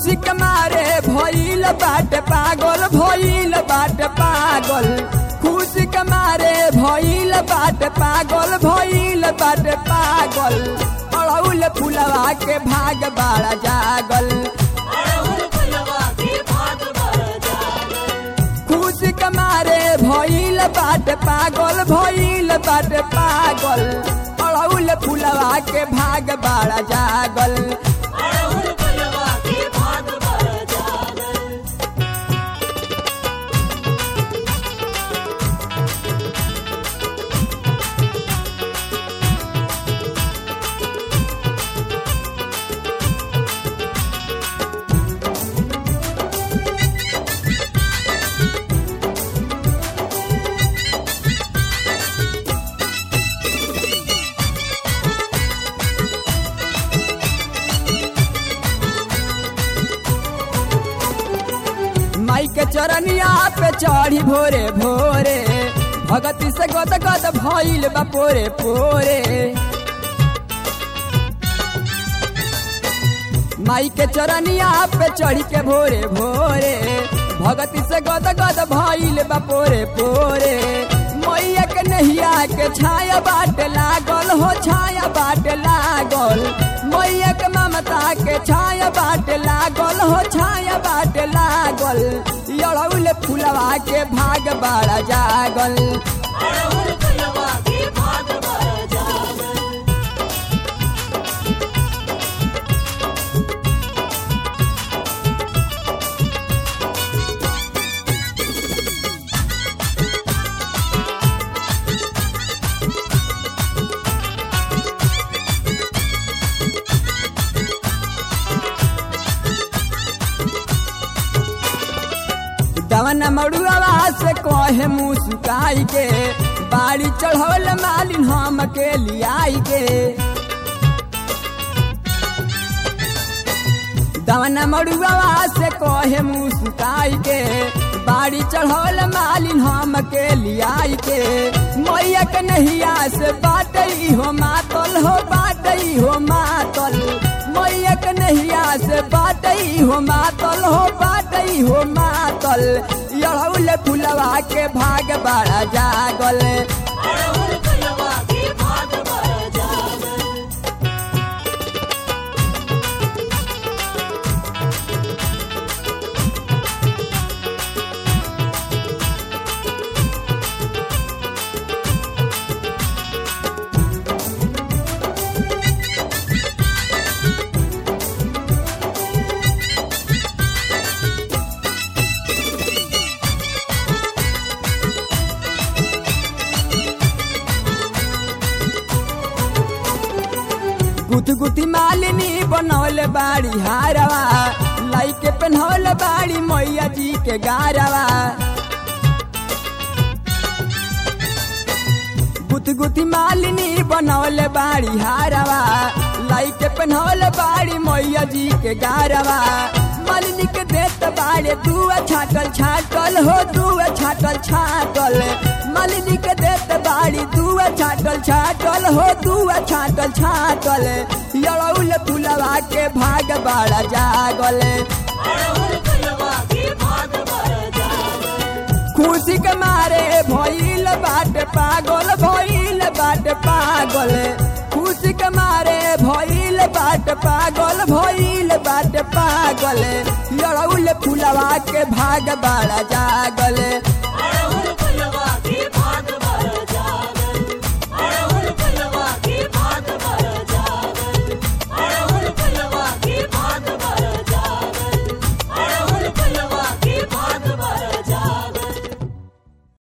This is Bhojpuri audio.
खुशी के मारे भइल बाटे पागल भइल बाटे पागल खुशी के मारे भइल बाटे पागल भइल बाटे पागल अड़ौल फुलवा के भाग बाड़ा जागल खुशी के मारे भइल बाटे पागल भइल बाटे पागल अड़ौल फुलवा के भाग बाड़ा जागल माई के चरनिया पे चढ़ी भोरे भोरे भगती से गद गद भइल बा पोरे पोरे माई के चरनिया पे चढ़ी के भोरे भोरे भगती से गद गद भइल बा पोरे पोरे मैया के नहिया के छाया बाट लागल हो छाया बाट लागल मैया के ममता के छाया बाट लागल हो छाया बाट लागल अड़ौल फुलवा के भाग बाड़ा जागल दवन मड़ुआ से कहे मुँह सुकाई के बाड़ी चढ़ौल मालिन हम के लियाई के दवन मड़ुआ से कहे मुँह सुकाई के बाड़ी चढ़ौल मालिन हम के लियाई के मैया के नहिया से बाटई हो मातल हो बाटई हो मातल मैया के नहिया से बाटई हो मातल हो बाटई हो मातल अड़ौल फुलवा के भाग बाड़ा जागल गुथ गुथी मालिनी बनौल बाड़ी हारवा लाई के पहनौल बाड़ी मैया जी के गारवा गुथ गुथी मालिनी बनौल बाड़ी हारवा लाई के पहनौल बाड़ी मैया जी के गारवा मालिनी के देत बाड़े दुआ छाटल छाटल हो दुआ छाटल छाटल मालिनी के देत बाड़ी दुआ छाटल छाटल हो दुआ छाटल छाटल अड़ौल फुलवा के भाग बाड़ा जागल खुशी के मारे भइल बाटे पागल भइल बाटे पागल खुशी के मारे भइल बाटे पागल भइल बाटे पागल अड़ौल फुलवा के भाग बाड़ा जागल